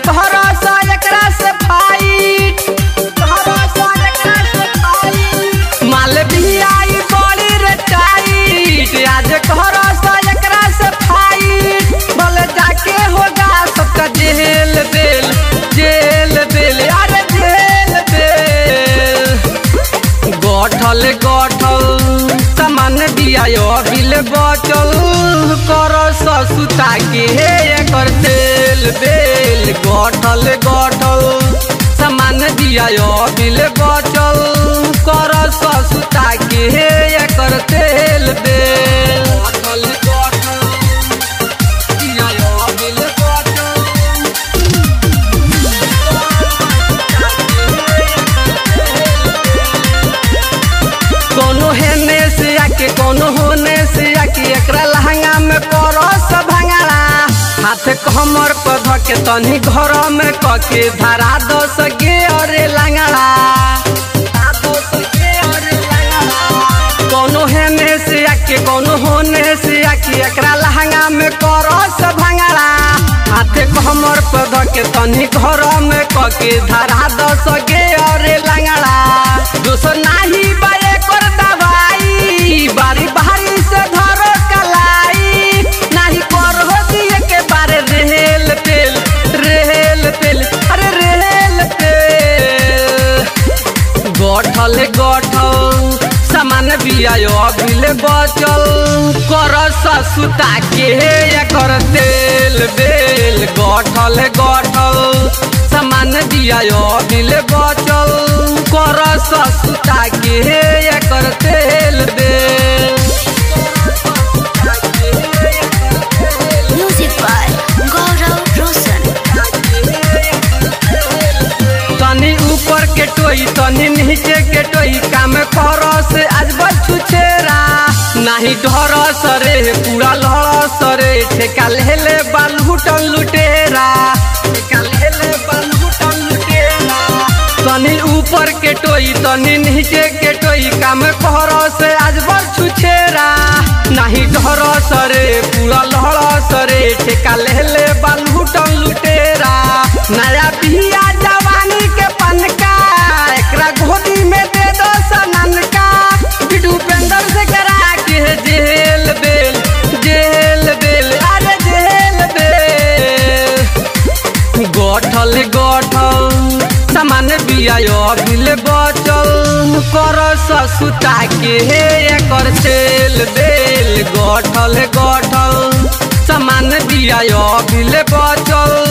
कहरा सा एकरा से फाइट कहरा सा एकरा से फाइट माल भी आई बड़ी रे टाइट आज कहरा सा एकरा से फाइट बोले जाके होगा सबका जेल बेल जेल बेल अरे जेल बेल गठल गठल सामान दिया बिल बचल कर ससुता के हे एकर तेल बेल गठल गठल सामान दिया बिल बचल कर ससुता के हे एकर तेल बेल गठल गठल दिया बिल बचल कोनो हेने से आके कोनो होने से आके एकरा लहंगा में करो सब भंगारा हाथ कमर पर धके तनी घर में कके धरा दो सके अरे लंगड़ा कोनो हेने से आके कोनो होने से आके एकरा लहंगा में करो सब भंगारा हाथ कमर पर धके तनी घर में कके धरा दो सके अरे लंगड़ा दोसर नाही बाए कर दवाई बारी बारी से धरो कलाई नाही कर हो दिए के बारे रेल तेल रेल तेल अरे रेल तेल गठल गठल सामान बियायो बिल बचल कर ससुता के एकर तेल बेल गठल गठल सामान बियायो बिल बचल कर ससुता के एकर तेल बेल Music by Gaurav Roshan. तनी ऊपर के टोई तनी नीचे के टोई काम कर से आज बचू छेरा नाही डर सरे पूरा लड़ सरे ठेका लेले बालूटन लुटेरा ठेका लेले बालूटन लुटेरा तनी ऊपर के टोई तनी नीचे के टोई काम कर से आज बचू छेरा नाही डर सरे पूरा लड़ सरे ठेका लेले बालूटन लुटेरा नया बिया जवानी के पनका एकरा गोदी में दे दो सनन का बिडू पेंदर से करा के जेल बेल जेल बेल अरे जेल बेल गठल गठल सामान बियायो बिल बचल कर ससुता के हे एकर तेल बेल गठल गठल सामान बियायो बिल बचल